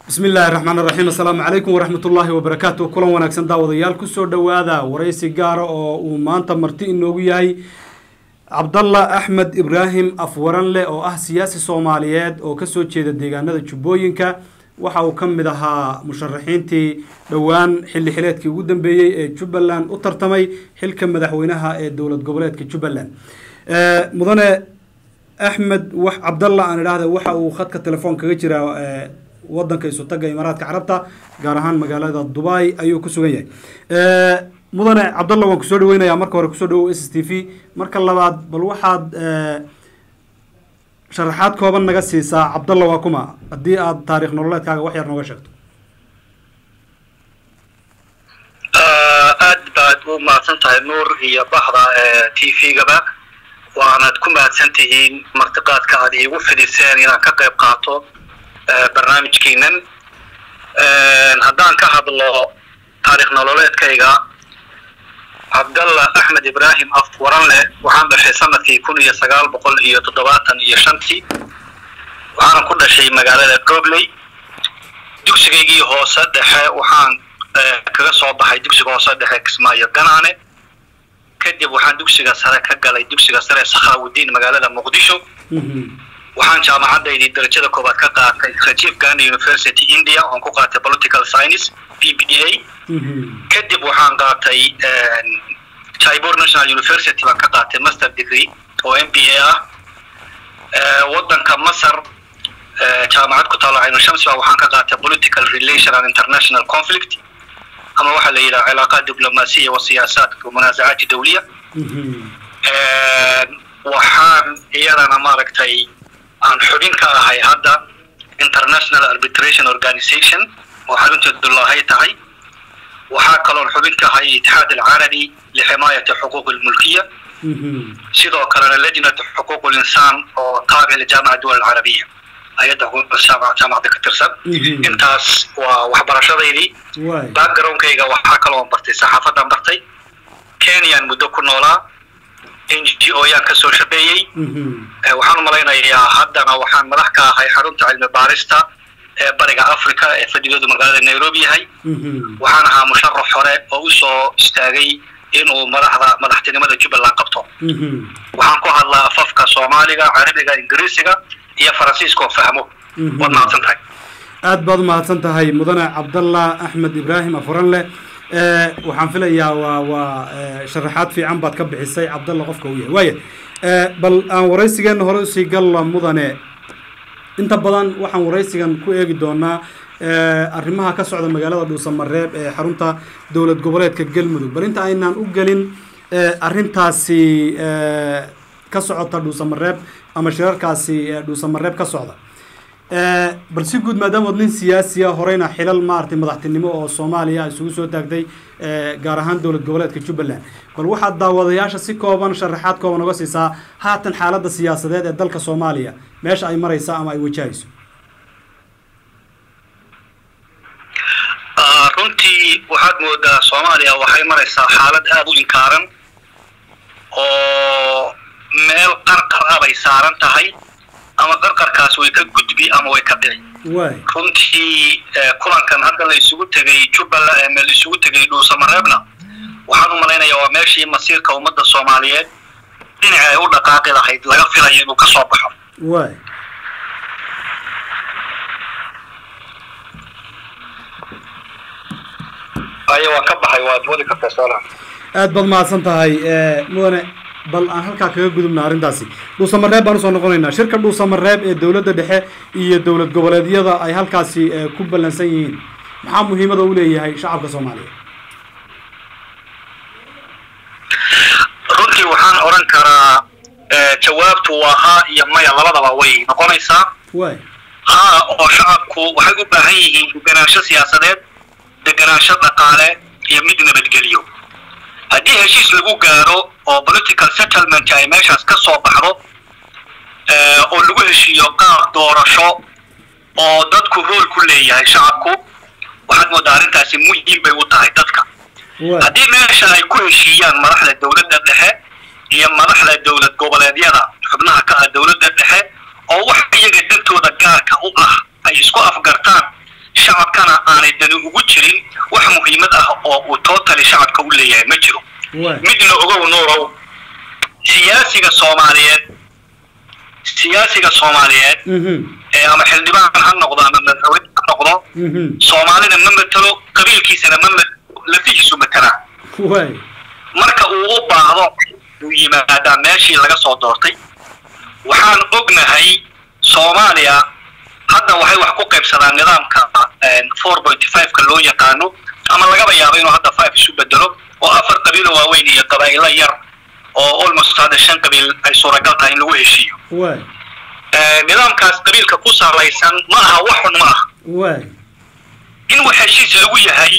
bismi illaahi raxmaan raxiim assalaamu calaykum waraxmat ullaahi wabarakaatu kulan wanaagsan daawadayaal kusoo dhowaada waraysi gaara oo uu maanta marti inoogu yahay cabdalla axmed ibraahim afwaranle oo ah siyaasi soomaaliyeed oo kasoo jeeda deegaanada jubbooyinka waxa uu ka mid ahaa musharaxiintii dhowaan xilli xileedkii ugu dambeeyey ee jubbaland u tartamay xilka madaxweynaha ee dowlad goboleedka jubbaland mudane axmed wax cabdalla aan idhaahda waxa uu khadka telefoon kaga jiraa wadanka isutaga imaaraadka carabta gaar ahaan magaalada dubai ayuu ku sugan yahay mudane cabdalla waan kusoo dhaweynayaa marka hore kusoo dhawow s s t v marka labaad bal waxaad sharaxaad kooban naga siisaa cabdalla waa kuma haddii aad taarikh nololeedkaaga wax yar nooga sheegto aad baad u mahadsan tahay nuur iyo baxda t v-gaba waanad ku mahadsan tihiin martiqaadka aad iigu fidiseen inaan ka qayb qaato barnaamijkiinan haddaan ka hadlo taarikh nololeedkayga cabdalla axmed ibraahim afwaranle waxaan dhashay sanadkii kun iyo sagaal boqol iyo toddobaatan iyo shantii waxaana ku dhashay magaalada gobley dugsigaygii hoose dhexe waxaan kaga soo baxay dugsiga hoose dhexe kismaayo ganaane kadib waxaan dugsiga sare ka galay dugsiga sare sakhaawudiin magaalada muqdisho waxaan jaamacadaydii darajada koobaad ka qaatay rajiv gandhi university india oon ku qaatay political science p b a kadib waxaan qaatay jaibur national university baan ka qaatay master degree oo m b a ah waddanka masar jaamacad ku taalo caynu shamsi ba waxaan ka qaatay political relation and international conflict ama waxaa la yidhaha cilaaqaad diblomaasiya wa siyaasaat munaasacaati dawliya waxaan iyadana maaragtay aan xubin ka ahay hadda international arbitration organization oo xarunteedu laahay tahay waxaa kaloon xubin ka ahay itixaad alcarabi liximaayati xuquuq almulkiya sidoo kalena lajnat xuquuq linsaan oo taabic lijaamaca duwal alcarabiya hay-adda jaamacada ka tirsan intaas waa waxbarashadaydii backgroundkayga waxaa kaloon bartay saxaafadan bartay kenyaan muddo ku noolaa n g o yaan kasoo shaqeeyey waxaan umalaynayaa haddana waxaan madax ka ahay xarunta cilmi baarista ee bariga africa ee fadhigoodu magaalada nairobi yahay waxaan ahaa musharax hore oo usoo istaagay inuu madaxda madaxtinimada jubbaland qabto waxaan ku hadlaa afafka soomaaliga carabiga ingiriisiga iyo faransiiska oo fahmo waad mahadsan tahay aad baad umahadsan tahay mudane cabdallah axmed ibraahim afuranle waxaan filayaa waa waa sharaxaad fiican baad ka bixisay cabdalla qofka uu yahay waaya bal aan waraysigeena hore usii galla mudane inta badan waxaan waraysigan ku eegi doonaa arrimaha ka socda magaalada dhuusamareeb ee xarunta dowlad goboleedka galmudug bal inta aynaan u gelin arrintaasi ka socota dhuusamareeb ama shirarkaasi dhuusamareeb ka socda bal si guud maadaama od nin siyaasiya horeyna xilal maaragtay madaxtinimo oo soomaaliya isugu soo taagtay gaar ahaan dowlad goboleedka jubbaland bal waxaad daawadayaasha si kooban sharaxaad kooban oga siisaa haatan xaaladda siyaasadeed ee dalka soomaaliya meesha ay maraysa ama ay wajahayso runtii waxaad moodaa soomaaliya waxay maraysaa xaalad aada u inkaaran oo meel qarqar ah bay saaran tahay ama qarqarkaas way ka gudbi ama way ka dhici runtii kulankan hadda la isugu tegay jubbaland la isugu tegay dhuusamareebna waxaan u malaynayaa waa meeshii masiirka ummadda soomaaliyeed dhinaci ay u dhaqaaqi lahayd laga filayo inuu ka soo baxo ayo waa ka baxay waad wadi kartaa soolaha aad baad mahadsan tahay mudane bal aan halkaa kaga gudubna arrintaasi dhuusamareeb baan usoo noqonaynaa shirka dhuusamareeb ee dowladda dhexe iyo dowlad goboleedyada ay halkaasi ku ballansan yihiin maxaa muhiimada u leeyahay shacabka soomaaliya runtii waxaan odhan karaa jawaabtu waa haa iyo maya labadaba way noqonaysaa way haa oo shacabku waxay u baahan yihiin deganaansho siyaasadeed deganaansho dhaqaale iyo mid nabadgelyo haddii heshiis lagu gaaro oo political settlement ay meeshaas ka soo baxdo oo lagu heshiiyo qaab doorasho oo dadku rool ku leeyahay shacabku waxaad moodaa arrintaasi muhiim bay u tahay dadka haddii meesha ay ku heshiiyaan madaxda dowladda dhexe iyo madaxda dowlad goboleedyada xubnaha ka ah dowladda dhexe oo wax iyaga dantooda gaarka u ah ay isku afgartaan muhiimad ah oo uu totally shacabka u leeyahay ma jiro waay midna ogow nuurow siyaasiga soomaaliyeed siyaasiga soomaaliyeed mhm ee ama xildhibaan ha noqdo ama madaxweyne ha noqdo mhm soomaalida ma matelo qabiilkiisana ma matelo lafihiisu matelaa waay marka uu u baahdo uu yimaadaa meeshii laga soo doortay waxaan ognahay soomaaliya hadda waxay wax ku qaybsadaan nidaamka four point five-ka loo yaqaano ama lagaba yaabo inuu hadda five isu bedelo oo afar qabiilo waaweyn iyo qabaa'ilo yar oo almost hadda shan qabiil ay suuragal tahay in lagu heshiiyo waay nidaamkaas qabiilka ku salaysan ma aha wax xun ma aha waay in wax heshiis lagu yahay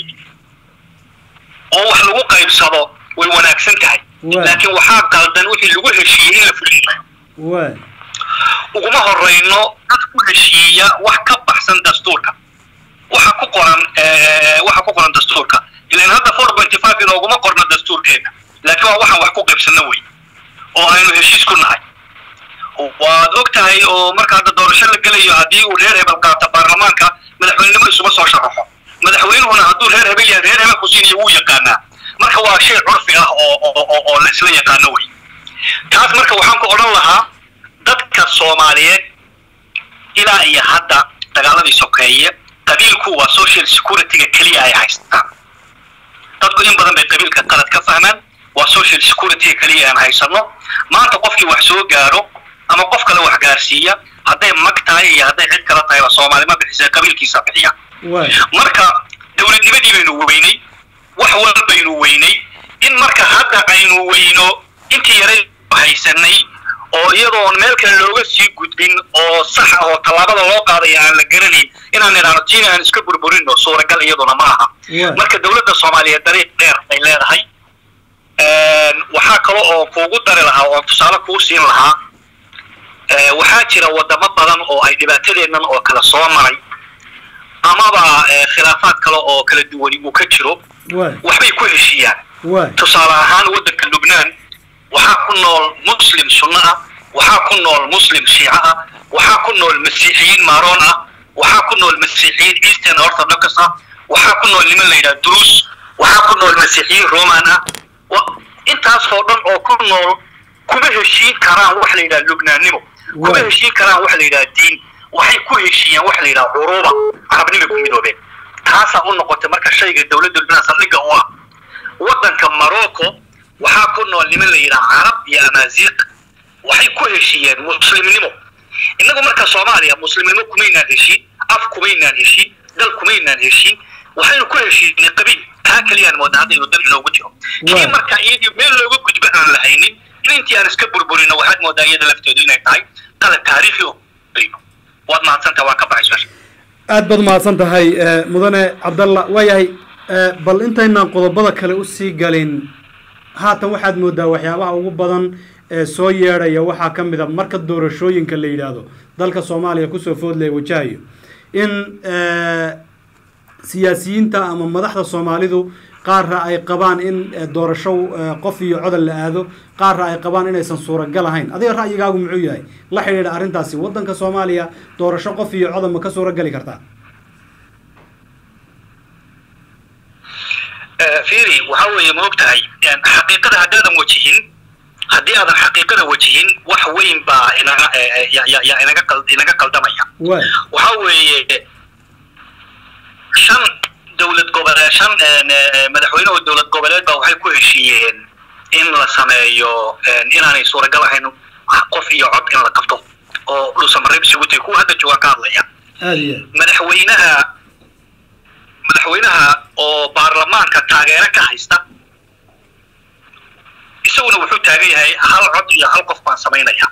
oo wax lagu qaybsado way wanaagsan tahay Waay. laakiin waxaa qaldan wixii lagu heshiiyey in la fuliyo waay uguma horeyno dad ku heshiiya wax ka baxsan dastuurka waxa ku qoran eh, waxa ku qoran dastuurka ilan hadda four pointy five inooguma qorno dastuurkeena laakiin waa waxaan wax ku qaybsanno wey oo aynu heshiis ku nahay waad og tahay oo marka hadda doorasho la gelayo haddii uu reer hebel qaato baarlamaanka madaxweynenimo isuma soo sharaxo madaxweynuhuna hadduu reer hebel yahay reer hebel kusiiniyo wuu yaqaanaa marka waa shay curfi ah oo oo oo- oo la isla yaqaano wey taas marka waxaan ku odhan lahaa dadka soomaaliyeed ilaa iyo hadda dagaaladii sokeeye qabiilku waa social security-ga keliya ay haystaan dadku in badan bay qabiilka qalad ka fahmaan waa social security-ga keliya aan haysano maanta qofkii wax soo gaaro ama qof kale wax gaarsiiya hadday mag tahay iyo hadday cid kale tahayba soomaali ma bixisay qabiilkiisa bixiya waay marka dowladnimadii baynu weynay wax walbaynu weynay in marka hadda aynu weyno intii yaray haysanay oo iyadoon meel kale looga sii gudbin oo sax ah oo tallaabada loo qaadaya aan la garanayn inaan idhaahno tiina aan iska burburino suuragal iyaduna ma aha waay marka dowladda soomaaliyeed dariiq dheer ay leedahay waxaa kale oo kuugu dari lahaa oo tusaale kuu siin lahaa eh, waxaa jira wadamo badan oo ay dhibaatadeennan oo kale soo maray amaba eh, khilaafaad kale oo kala duwani uu ka jiro waay waxbay ku heshiiyaan waay tusaale ahaan waddanka lubnaan waxaa ku nool muslim sunno ah waxaa ku nool muslim shiico ah waxaa ku nool masiixiyiin maaroon ah waxaa ku nool masiixiyiin eastern orthodox ah waxaa ku nool niman la yidhaha druus waxaa ku nool masiixiyiin roman ah wa- intaasoo dhan oo ku nool kuma heshiin karaan wax la yidhaha lubnaannimo kuma Waay. heshiin karaan wax la yidhaha diin waxay ku heshiiyaan wax la yidhaha curuuba carabnimay ku midoobeen taasaa u noqotay marka shayga dowladda lubnaan saldhigga u ah waddanka morocco waxaa ku nool niman la yidhaha carab iyo amaaziiq waxay ku heshiiyeen muslimnimo innagu marka soomaaliya muslimnimo kumaynaan heshiin af kumaynaan heshiin dal kumaynaan heshiin waxaynu ku heshiinay qabiil taa keliyaan moodaa hadda inuu dal inoogu jiro kii Waay. marka iyadii meel looga gudbo aan lahaynin in intii aan iska burburino waxaad moodaa iyada lafteedu inay tahay qalad taariikhi oo waad mahadsantaha waan ka baxay su-aasha aad baad mahadsan tahay eh, mudane cabdalla waayahay eh, bal intaynaan qodobada kale usii galin haatan waxaad moodaa waxyaabaha ugu badan ee soo yeedhaya waxaa ka mid a marka doorashooyinka la yidhaahdo dalka soomaaliya kusoo foodlaya wajahayo in eh, siyaasiyiinta ama madaxda soomaalidu qaarra ay qabaan in eh, doorasho eh, qof iyo codol la aado qaarra ay qabaan inaysan suuragal ahayn adiga ra'yigaagu muxuu yahay la xidhiidha arrintaasi waddanka soomaaliya doorasho qof iyo codol ma ka suuragali kartaa fiiri waxa weeye ma og tahay xaqiiqada haddaadan wajihin haddii aadan xaqiiqada wajihin wax weyn baa inaga eh, eh, ya- ya- ya inaga qal- inaga qaldamaya waay waxa weeye shan dowlad goboleed shan een, eh, madaxweyne oo dowlad goboleed baa waxay ku heshiiyeen in la sameeyo een, inaanay suuragal ahayn qof iyo cod in la qabto oo dhuusamareeb isugu tegay kuwa hadda joogaan ka hadlaya aada iyo aad madaxweynaha madaxweynaha oo baarlamaanka taageero ka haysta isaguna wuxuu taagan yahay hal cod iyo hal qof baan samaynaya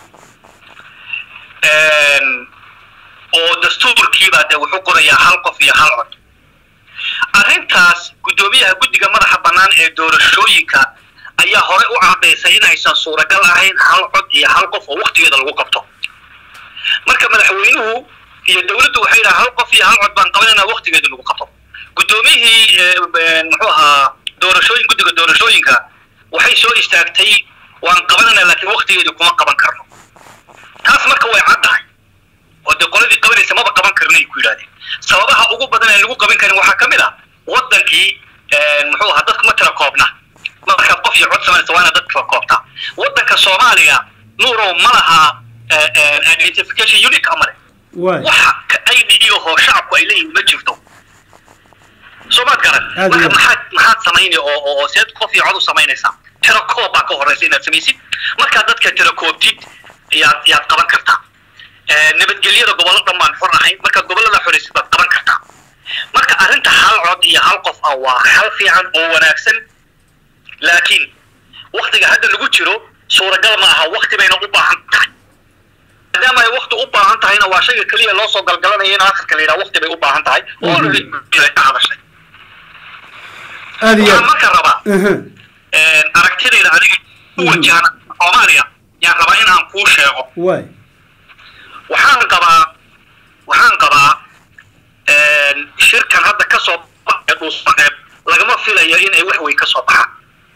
Een, oo dastuurkiibaa dee wuxuu qorayaa hal qof iyo hal cod arrintaas guddoomiyaha guddiga madaxa bannaan ee doorashooyinka ayaa hore u cadaysay inaysan suuragal ahayn hal cod iyo hal qof oo waktigeeda lagu qabto marka madaxweynuhu iyo dowladdu waxay yidhaha hal qof iyo hal cod baan qabanayna waktigeeda lagu qabto guddoomiyihii eh, eh, muxuu ahaa doorashooyin guddiga doorashooyinka waxay soo istaagtay waan qabanayna laakiin waktigeedu kuma qaban karno taas marka way caddahay oo dee qoladii qabanaysa maba qaban karna ay ku yidhahdeen sababaha ugu badan ee lagu qaban karin waxaa ka mid ah wadankii muxuu ahaa dadku ma tira koobna markaad qof iyo cod samaynaysa waa inaad dadka tira koobtaa wadanka soomaaliya nuurow ma laha identification unique amale waay waxa ka id oo shacabku ay leeyihiin ma jirto soo maad garan Aad marka iyo aad. maxaad maxaad samaynay oo oo oo seed qof iyo cod u samaynaysaa tira koob baa ka horeysa inaad samaysid markaad dadka tira koobtid yaad yaad qaban kartaa Eh, nabadgelyada gobollo dhan baan xor ahayn markaad gobollada xoraysid baad qaban kartaa marka arrinta hal cod iyo hal qof ah waa hal fiican oo wanaagsan laakiin waktiga hadda lagu jiro suuragal ma aha wakti bayna u baahan tahay maadaama ay wakti u baahan tahayna waa shayga keliya loo soo galgalanaya in akhirka la yidhaha wakti bay u baahan tahay oo Mhm. already ay ka hadashay aad iyo waxaan aad marka rabaa Aha. aragtidayda aniga u Mhm. wajahan soomaaliya yaan rabaa in aan kuu sheego waay waxaan qabaa waxaan qabaa shirkan hadda ka soo baxaya dhuusmareeb lagama filayo in ay wax weyn ka soo baxaan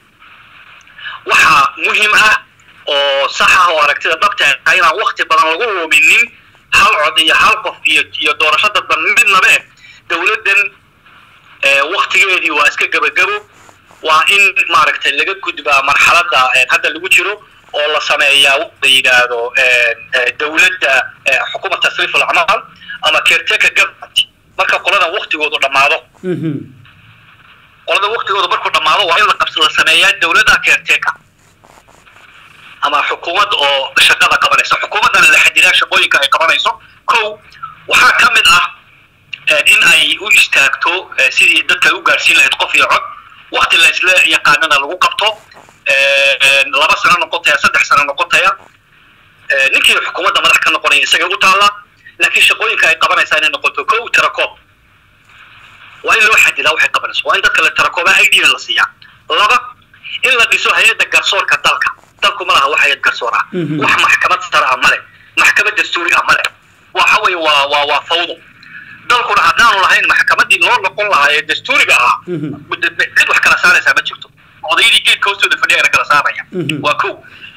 waxaa muhiim ah oo sax ah oo aragtida dhabta ah inaan wakti badan lagu luminin hal cod iyo hal qof iyo iyo doorasho dadban midnabe dowladdan eh, waktigeedii waa iska gebagabo waa in maaragtay laga gudbaa marxaladda eh, hadda lagu jiro oo la sameeyaa wax la yidhaahdo eh, eh, dowladda eh, xukuumat tasriif alacmaal ama caretaker government marka qoladan waktigoodu dhammaado Mhm. qolada waktigooda markuu dhammaado waa in la qabs la sameeyaa dowladda caretaker ama xukuumad oo shaqada qabanaysa xukuumaddana la xadidaa shaqooyinka ay qabanayso kow waxaa ka mid ah eh, in ay u istaagto eh, sidii dadka ay u gaarsiin lahayd qof iyo cod wakti la isla yaqaanana lagu qabto eh, eh, laba sano noqotaya saddex sano noqotaya eh, ninkii xukuumadda madax ka noqonaya isagay u taalla laakiin shaqooyinka ay qabanaysaa inay noqoto kow tirakoob waa in loo xadidaa waxay qabanayso waa in dadka la tirakooba idna la siiyaa laba in la dhiso hay-adda garsoorka dalka dalku ma laha wax hay-ad garsoor ah Mhm. wax maxkamad sare ah male maxkamad dastuuri ah male waxa weeye waa waa waa fawdo dalkuna haddaanu lahayn maxkamadii loo noqon lahaa ee dastuuriga ahaa Mhm. cid wax kala saaraysaa ma jirto odaydii geedka hoostooda fadhiyana kala saaraya Mhm. waa kow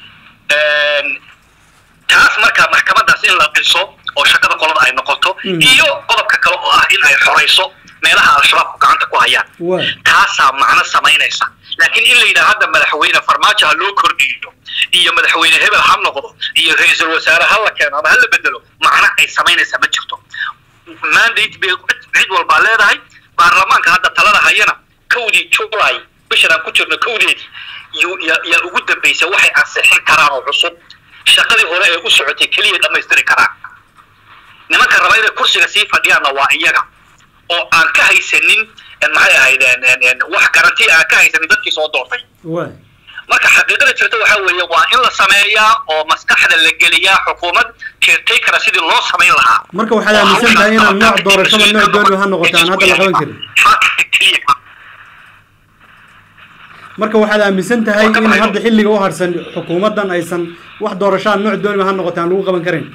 taas marka maxkamadaas in la dhiso oo shaqada qolada ay noqoto Mhm. iyo qodobka kale oo ah in ay xorayso meelaha al-shabaabku gacanta ku hayaan waay taasaa macno samaynaysa laakiin in la yidhaha hadda madaxweyne farmaajo ha loo kordhiyo iyo madaxweyne hebel ha noqdo iyo ra-iisul wasaare ha la keeno ama ha la bedelo macno ay samaynaysa ma jirto mandate bay cid- cid walbaa leedahay baarlamaanka hadda talada hayana kowdii july bishan aan ku jirno kowdeedii yu- ya- yaa ugu dambaysa waxay ansixin karaan oo cusub shaqadii hore ee u socotay keliya dhammaystiri karaan nimanka raba inay kursiga sii fadhiyaanna waa iyaga oo aan ka haysanin en maxay ahayd en- en- en wax garanti aan ka haysanin dadkii soo doortay waay marka xaqiiqada jirta waxaa weeye waa in la sameeyaa oo maskaxda la geliyaa xukuumad caretaker sidii loo samayn lahaa marka waxaad aaminsan tahay inaan nooc doorashada nooc dooni ha noqoto aan hadda la qaban karin Xaqa keliya. marka waxaad aaminsan tahay in hadda xilliga u harsan xukuumaddan aysan wax doorashaan nooc dooniba ha noqoto aan lagu qaban karin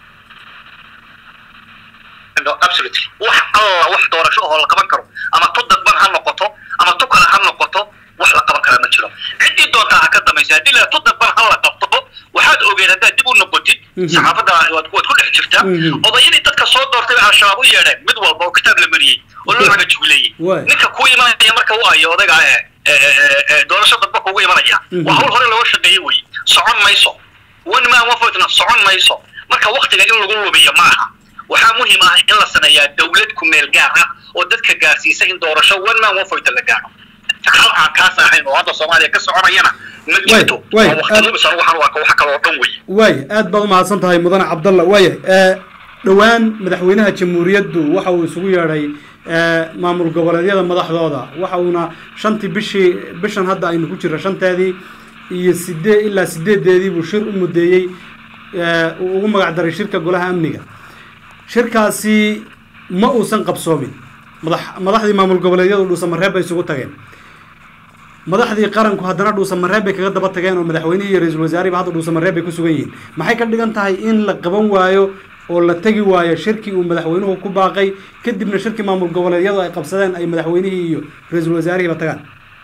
No, absolutely wax alla wax doorasho oo la qaban karo ama tu dadban ha noqoto ama tu kale ha noqoto wax la qaban karaa ma jiro ciddii doontaa ha ka dambaysa haddii la tu dadban ha la qabto waxaad ogeed haddaad dib u noqotid Mhm. saxaafadda waad waad ku dhex jirtaa Mhm. odayadii dadka soo doortay bay al-shabaab u yeedheen mid walba oo kitaab la mariyey oo loo caga jugleeyey Waay. ninka ku imanaya marka u ayo odayga ee ee, ee, ee, doorasho dadba kugu imanaya Mhm. waa hawl hore looga shaqeeyey wey socon mayso one man one vote-na socon mayso marka waktiga in lagu lumiyo ma aha waxaa muhiim ah in la sameeyaa dowlad ku meel gaar ah oo dadka gaarsiisa in doorasho one man one vote la gaaro hal aan kaas ahayn oo hadda soomaaliya ka soconayana ma jirto waay, waa waqti lumis anigu waxaan u arka wax kale oo dhan wey waay aad baad umahadsan tahay mudane cabdalla waaya dhowaan madaxweynaha jamhuuriyaddu waxa uu isugu yeedhay eh, maamul goboleedyada madaxdooda waxa uuna shantii bishii bishan hadda aynu ku jirra shanteedii iyo sidee ilaa sideedeedii buu shir u mudeeyey eh, uu ugu magac daray shirka golaha amniga shirkaasi ma uusan qabsoomin madax madaxdii maamul goboleedyadu dhuusamareeb bay isugu tageen madaxdii qaranku haddana dhuusamareeb bay kaga daba tageen oo madaxweynihii iyo ra-iisul wasaarihiba hadda dhuusamareeb bay ku sugan yihiin maxay ka dhigan tahay in la qaban waayo oo la tegi waayo shirkii uu madaxweynuhu ku baaqay kadibna shirkii maamul goboleedyadu ay qabsadeen ay madaxweynihii iyo ra-iisul wasaarihiiba tagaan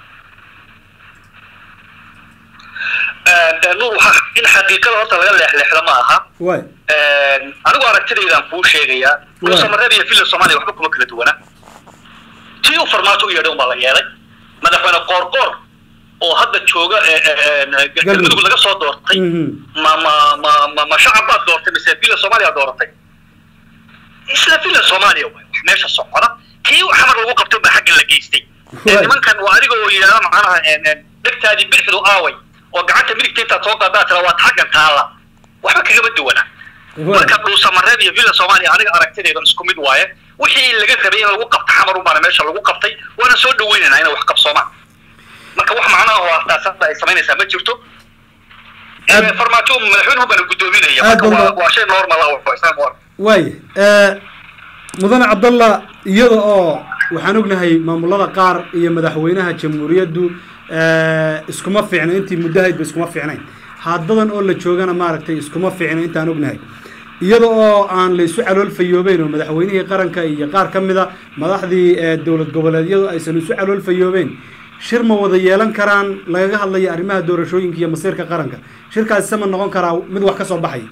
nuur waxaa in xaqiiqada horta laga leexleexda ma aha waay anigu aragtidaydaan kuu sheegayaa Waa. dhuusamareeb iyo villa soomaaliya waxba kuma kala duwana tii u farmaajo u yeedhay unbaa la yeelay madaxweyne qoorqoor oo hadda jooga galmudug laga soo doortay ma ma ma ma ma shacab baad doortay mise villa soomaaliya dooratay isla villa soomaaliya waay wax meesha socda kii xamar lagu qabtay baa xagga la geystay nimankan waa adiga oo yidhahda macnaha dhegtaadii bidixdu aaway oo gacanta midigta intaad soo qaadaa tira waad xaggan taalla waxba kagama duwana marka dhuusamareeb iyo villa soomaaliya aniga aragtideeda isku mid waaye wixii laga rabay in lagu qabto xamar unbaana meesha lagu qabtay waana soo dhaweynaynaa inay wax qabsoomaan marka wax macnaha oo ahtaasada ay samaynaysaa ma jirto farmaajo madaxweynuhu baana guddoominaya marka waa shay normal ah oo islam war waaya mudane cabdallah iyada oo waxaan ognahay maamulada qaar iyo madaxweynaha jamhuuriyaddu iskuma fiicna intii muddahaydba iskuma fiicnayn haddadan oo la joogana maaragtay iskuma fiicna intaan ognahay iyada oo aan la isu calool fayoobeyn oo madaxweynihii qaranka iyo qaar ka mida madaxdii dowlad goboleedyadu aysan isu calool fayoobeyn shir ma wada yeelan karaan lagaga hadlaya arrimaha doorashooyinka iyo masiirka qaranka shirkaasi sama noqon karaa mid wax ka soo baxaya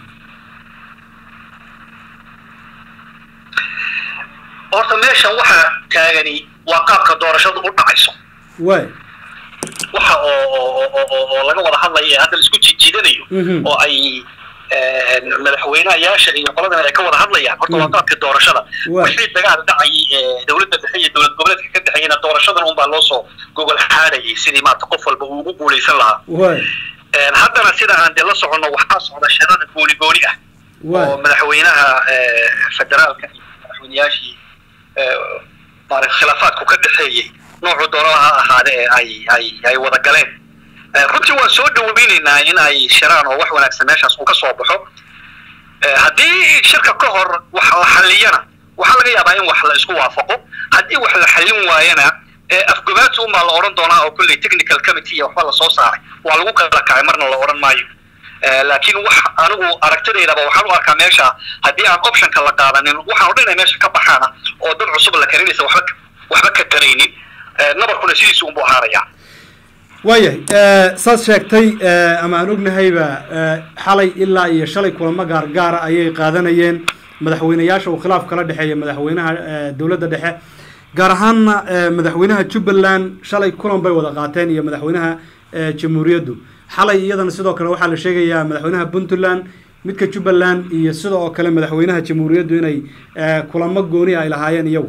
horta meeshan waxaa taagani waa qaabka doorashadu u dhacayso waay waxa oo oo laga wada hadlaya ee hadda laisku jijiidanayo oo ay madaxweynayaasha iyo qoladan ay ka wada hadlayaan horta waa qaabka doorashada wixii dagaal dhacayay dowladda dhexe iyo dowlad goboleedka ka dhexeeyana doorashadan unbaa loo soo gogol xaadayay sidii maarata qof walba uu ugu guulaysan lahaa haddana sida aan dee la soconno waxaa socda shirada gooni gooni ah oo madaxweynaha federaalka iyo madaxweynayaashii maarata khilaafaadku ka dhexeeyey noocu doonada ha ahaade ee ay ay ay wada galeen runtii waan soo dhaweynaynaa in ay shiraan oo wax wanaagsan meeshaas uu ka soo baxo haddii shirka ka hor wax la xalliyana waxaa laga yaabaa in wax la isku waafaqo haddii wax la xallin waayana afgobaadsi unbaa la odhan doonaa oo kolley technical committee iyo waxba lasoo saaray waa lagu kala kacay marna la odhan maayo laakiin wax anigu aragtidaydaba waxaan u arkaa meesha haddii aan optionka la qaadanin waxaan o dhan inay meesha ka baxaana oo dad cusub la karinaysa waxba waxba ka taraynin nabarkuna sidiisu unbuu ahaanayaa waayahay saad sheegtay ama aan ognahayba xalay ilaa iyo shalay kulamo gaargaara ayay qaadanayeen madaxweyneyaasha uu khilaaf kala dhexeeya madaxweynaha dowladda dhexe gaar ahaanna madaxweynaha jubbaland shalay kulan bay wada qaateen iyo madaxweynaha jamhuuriyaddu xalay iyadana sidoo kale waxaa la sheegayaa madaxweynaha puntland midka jubbaland iyo sida oo kale madaxweynaha jamhuuriyaddu inay kulamo gooni ay lahaayeen iyagu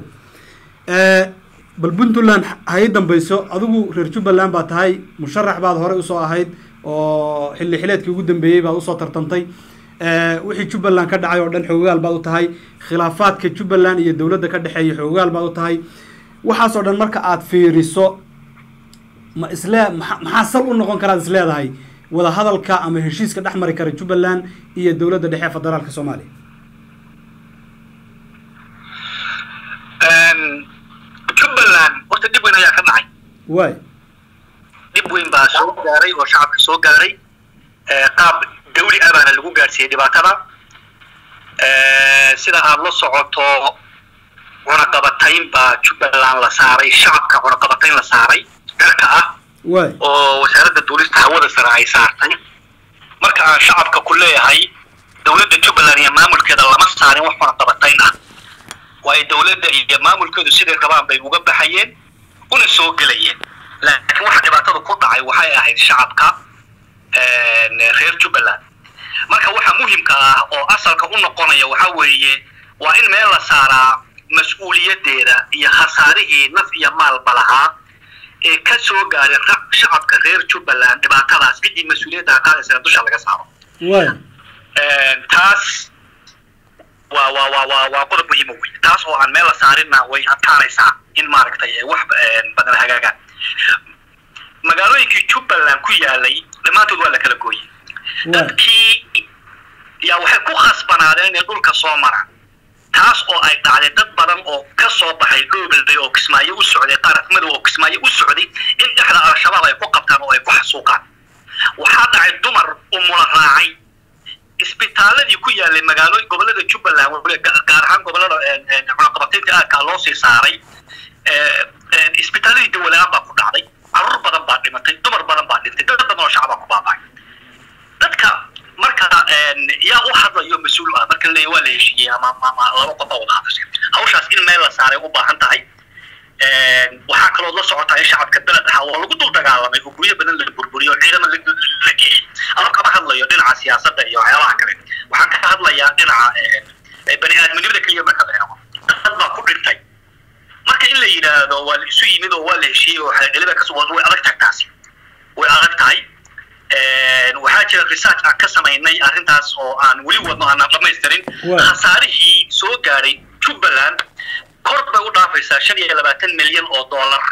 bal puntland ha ii dambayso adigu reer jubbaland baa tahay musharax baad horey usoo ahayd oo xilli xileedkii ugu dambeeyey baad usoo tartantay wixii jubbaland ka dhacay oo dhan xoogaal baad u tahay khilaafaadka jubbaland iyo dowladda ka dhexeeya xoogaal baad u tahay waxaasoo dhan marka aad fiiriso ma islee maa maxaa sal u noqon karaad isleedahay wada hadalka ama heshiiska dhex mari kara jubbaland iyo dowladda dhexe federaalka soomaaliya jubbaland horta dhib weyn ayaa ka dhacay waay dhib weyn baa soo gaaray oo shacabka soo gaaray qaab dawli ah baana lagu gaadhsiiyey dhibaatada sida aad la socoto cunaqabatayn baa jubbaland la saaray shacabka cunaqabatayn la saaray dharka ah waay oo wasaaradda duulista hawada sare ay saartay marka aan shacabka ku leeyahay dowladda jubbaland iyo maamulkeeda lama saarin wax cunaqabatayn ah waayo dowladda iyo maamulkeedu siday rabaan bay uga baxayeen una soo gelayeen laakiin waxa dhibaatada ku dhacay waxay ahayd shacabka reer jubbaland marka waxa muhimka ah oo asalka u noqonaya waxa weeye waa in meel la saaraa mas-uuliyaddeeda iyo khasaarihii naf iyo maalba lahaa ee ka soo gaaray shacabka reer jubbaland dhibaatadaas ciddii mas-uuliyadda qaadaysana dusha laga saaro waay taas waa waa waa waa waa qodob muhiima wey taas oo aan meel la saarinna way adkaanaysaa in maaragtay wax badan hagaagaan magaalooyinkii jubbaland ku yaalay dhammaantood waa la kala gooyey dadkii yaa waxay ku khasbanaadeen inay dhulka soo maraan taas oo ay dhacday dad badan oo ka soo baxay dhoobelday oo kismaayo u socday qaaraf madow oo kismaayo u socday in dhexda al-shabaab ay ku qabtaan oo ay ku xasuuqaan waxaa dhacay dumar umula raacay isbitaaladii ku yaalay magaalo gobolada jubbaland gaar ahaan gobolada cunaqabataynta aadkaa loo sii saaray isbitaaladii dawalaan baa ku dhacday caruur badan baa dhimatay dumar badan baa dhintay dad badan oo shacbaa ku baaba'ay dadka marka yaa u hadlayo mas-uul ah marka le waa la heshiiyey ama ama laba qof baa wada hadashay hawshaas in meel la saaray u baahan tahay waxaa kaloo la socotaa in shacabka beled ahaa oo lagu dul dagaalamay oo guryo badan la burburiyo ciidama la la geeyey ama kama hadlayo dhinaca siyaasadda iyo waxyaabaha kale waxaan ka hadlayaa dhinaca bani aadminimada keliya marka la eego dad baa ku dhintay marka in la yidhaahdo waa la isu yimid oo waa la heshiiyey oo xeeldheliba ka way adag tahay taasi way adag tahay waxaa jira research aan ka samaynay arrintaas oo aan weli wadno aanan dhamaystirin khasaarihii soo gaadhay jubbaland kor bay u dhaafaysaa shan iyo labaatan milyan oo dollar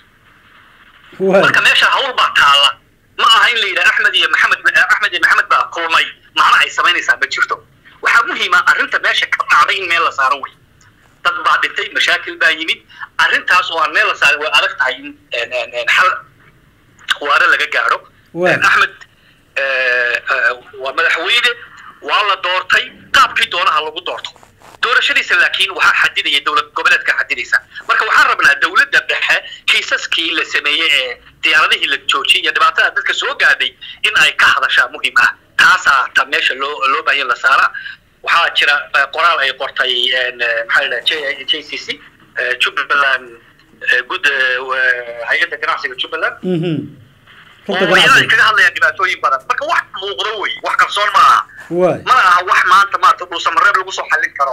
marka meesha hawl baa taalla ma aha in la yidhaha axmed iyo maxamed axmed iyo maxamed baa kulmay macna ay samaynaysaa ma jirto waxaa muhiima arrinta meesha ka dhacday in meel la saaro wey dad baa dhintay mashaakil baa yimid arrintaas oo aan meel la saarin way adag tahay in xal waare laga gaadho axmed waa madaxweyne waa la doortay qaabkii doonaha lagu doorto doorashadiisa laakiin waxaa xadidaya dowlad goboleedka xadidaysa marka waxaan rabnaa dowladda dhexe kiisaskii la sameeyey ee diyaaradihii la joojiyay iyo dhibaatada dadka soo gaadhay in ay ka hadashaa muhiim ah taasaa ta meesha loo loo baahan la saara waxaa jira qoraal ay qortay maxaa la j j c c jubbaland gud hay-adda ganacsiga jubbaland oo ay kaga hadlayaan dhibaatooyin badan marka wax muuqdo wey wax qarsoon ma aha mana aha wax maanta maarata dhuusamareeb lagu soo xallin karo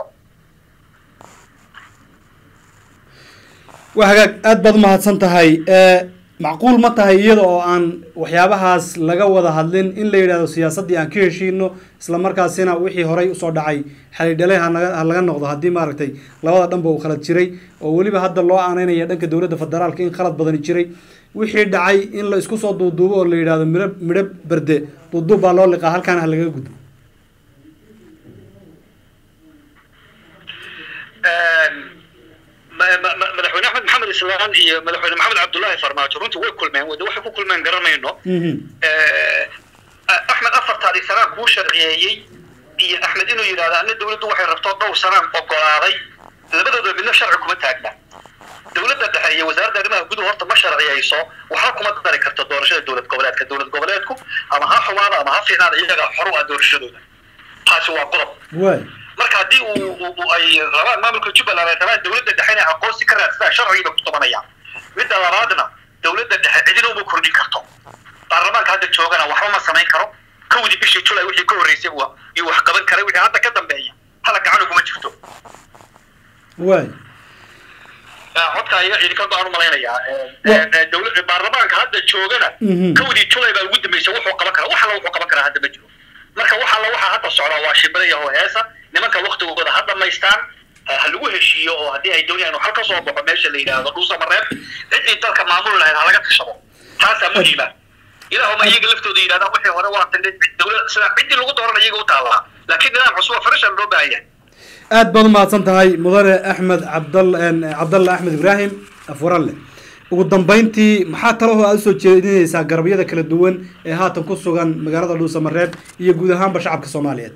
waa hagaag aad baad umahadsan tahay macquul ma tahay iyada oo aan waxyaabahaas laga wada hadlin in la yidhahdo siyaasaddii aan ka heshiino isla markaasina wixii horay usoo dhacay xalidhalay hanaga ha laga noqdo haddii maaragtay labada dhanba uu khalad jiray oo weliba hadda loo aaneynaya dhanka dowladda federaalka in khalad badani jiray wixii dhacay in la isku soo duuduubo oo la yidhahdo midho midho berde duuduub baa loo liqaa halkaana ha laga gudbo madaxweyne axmed maxamed islaan iyo madaxweyne maxamed cabdullaahi farmaajo runtii way kulmeen wade waxay ku kulmeen garanayno axmed afartaadii sanaan kuu sharciyeeyey iyo axmed inuu yidhahdo ana dowladdu waxay rabto dhowr sanaan ogolaaday labadooda midna sharci kuma taagna dowladda dhexe iyo wasaaradda arrimaha guduhu horta ma sharciyayso waxba kuma dari karto doorashada dowlad goboleedka dowlad goboleedku ama ha xumaada ama ha fiicnaada iyaga xor u ah doorashadooda taasi waa qodob marka haddii uu ay rabaan maamulka jubbaland ay rabaan dowladda dhexe inay aqoonsi ka raadsadaan sharcigiiba ku tumanayaan midda labaadna dowladda dhexe cidina uma kordhin karto baarlamaanka hadda joogana waxba ma samayn karo kowdii bishii julay wixii ka horreysay iyo wax qaban karay wixii hadda ka dambeeya hala gacan uguma jirto waay codka ayaa idinka go-aan u malaynayaa dowlad baarlamaanka hadda joogana kowdii julay baa ugu dambeysay wuxuu qaban karaa wax alla wuxuu qaban karaa hadda ma jiro marka wax alla waxaa hadda socdaa waa shibadaya oo heesa nimanka waktigooda ha dhamaystaan ha lagu heshiiyo oo haddii ay doonayaan uu hal ka soo baxo meesha la yidhaahdo dhuusamareeb ciddii dalka maamuli lahayd ha laga tashado taasaa muhiima ilaahuma iyaga laftooda yidhahdaan wixii hore waa tandhe dowlad sida ciddii lagu dooran iyaga u taallaa laakiin nidaam cusub oo farishan loo baahan yahay aad baad umahadsan tahay mudane axmed cabdal cabdalla axmed ibraahim afwaralle ugu dambeyntii maxaa talahoo aada usoo jeedinaysaa garabyada kala duwan ee haatan ku sugan magaalada dhuusamareeb iyo guud ahaanba shacabka soomaaliyeed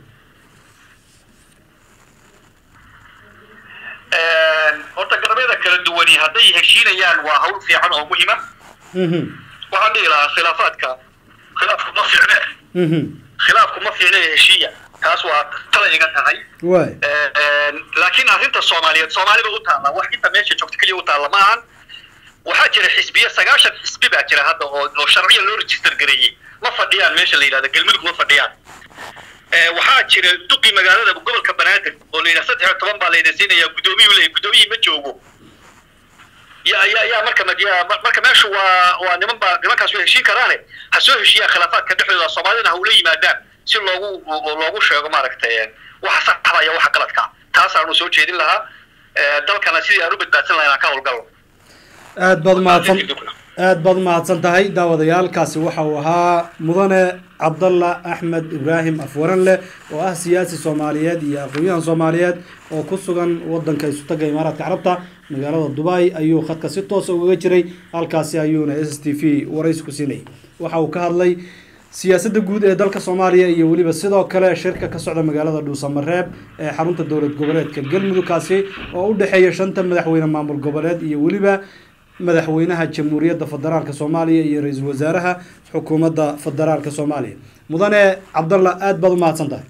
horta garabyada kala duwani hadday heshiinayaan waa hawl fiican oo muhiima waxaan dhihi lahaa khilaafaadka khilaafku ma fiicne khilaafku ma fiicne heshiiya taas waa tala iga tahay waay laakiin arrinta soomaaliyeed soomaaliba u taalla wax inta meesha joogta keliya u taalla ma ahan waxaa jira xisbiya sagaashan xisbi baa jira hadda oo oo sharciya loo register gareeyey ma fadhiyaan meesha la yidhahdo galmudug ma fadhiyaan waxaa jira duqi magaalada gobolka banaadir oo la yidhaha saddex iyo toban baa layna siinayaa guddoomiyuu leeyahy guddoomiyii ma joogo ya ya ya marka ya marka meeshu waa waa niman baa nimankaas way heshiin karaane ha soo heshiiyaan khilaafaadka dhexdooda soomaalidana ha ula yimaadaan si loogu loogu sheego maaragtay waxa saxda iyo waxa qaladka taasaanu soo jeedin lahaa dalkana sidii aan u badbaadsan lahayn aan ka howlgalno aad baad umahadsan aad baad umahadsan tahay daawadayaalkaasi waxa uu ahaa mudane cabdalla axmed ibraahim afwaranleh oo ah siyaasi soomaaliyeed iyo aqoon-yahan soomaaliyeed oo ku sugan wadanka isutaga imaaraadka carabta magaalada dubai ayuu khadka si toosa ugaga jiray halkaasi ayuuna s t v waraysi ku siinayay waxa uu ka hadlay siyaasadda guud ee dalka soomaaliya iyo weliba sidoo kale shirka ka socda magaalada dhuusamareeb ee xarunta dowlad goboleedka galmudugkaasi oo u dhexeeya shanta madaxweyne maamul goboleed iyo weliba madaxweynaha jamhuuriyadda federaalka soomaaliya iyo ra-iisul wasaaraha xukuumadda federaalka soomaaliya mudane cabdalla aad baad umahadsan tahay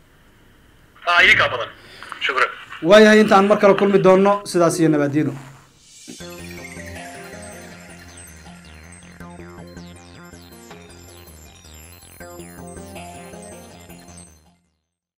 idinkaa badan shukran waayahay intaan mar kale kulmi doonno sidaas iyo nabaadiino Thank you.